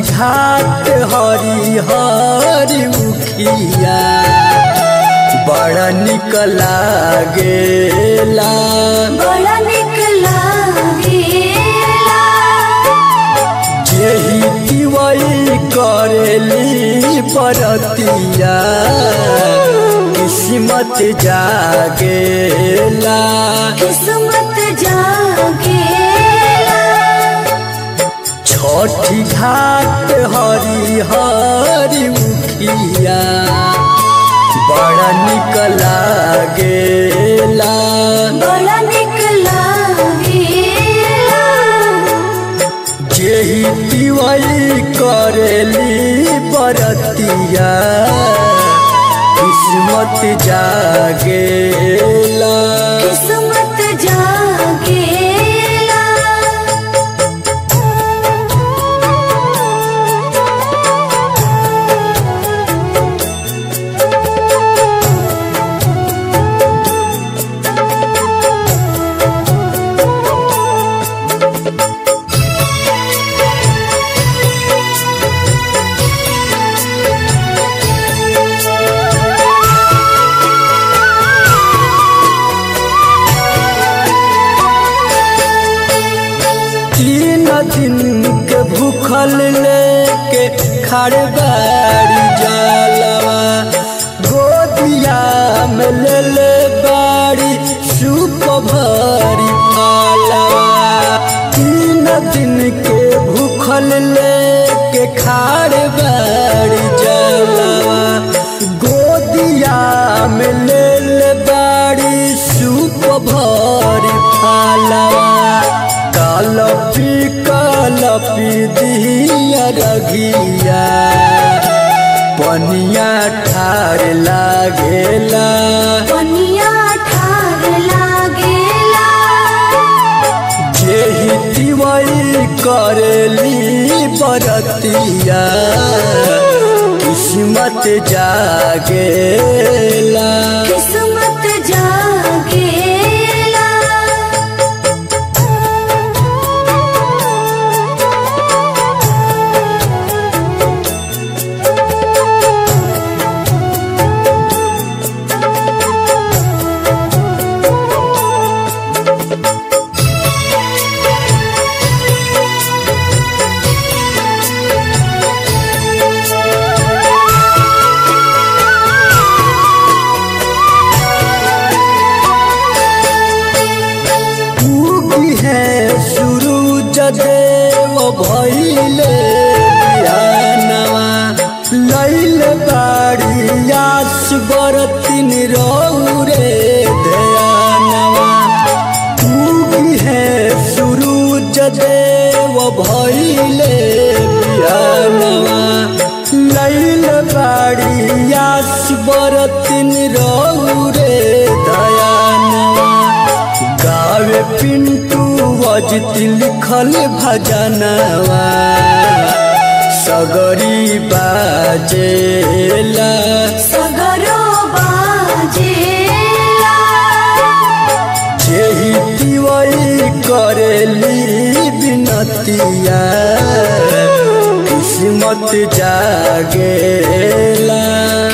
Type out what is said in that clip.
घाट हरी हरी उखिया बड़ा निक लागेला बड़ा निक लागेला जेही दिवई करेली परतिया किस्मत जागेला किस्मत जागेला छठी घाट हरी हरी उखिया बड़ा निक लागेला बड़ा निक लागेला जेही दिवई करेली बरतिया किस्मत जागेला किस्मत जागेला तीन दिन के भूखल लेके खड़े बाड़ी जलवा गोदिया में ले ले बाड़ी सूप भरी पालवा तीन दिन के भूखल लेके खड़े बाड़ी जलवा गोदिया में ले ले बाड़ी सूप भरी पालवा कलपी कलपी दिया रघिया पनिया ठार लागेला पनिया ठार लागेला जेही दिवई करेली बरतिया किस्मत जागेला किस्मत जागेला उगी है सूरज देव भइले बिहानवा लैल बाड़ी आस बरतिन रौरे ध्यानवा उगी है सूरज देव भइले बिहानवा लैल बाड़ी आस बरतिन रौरे दयानवा गावे पिंटू वजित लिखल भजनवा सगरी बाजेला सगरो बाजेला जेही दिवई करेली बिनतिया किस्मत जागेला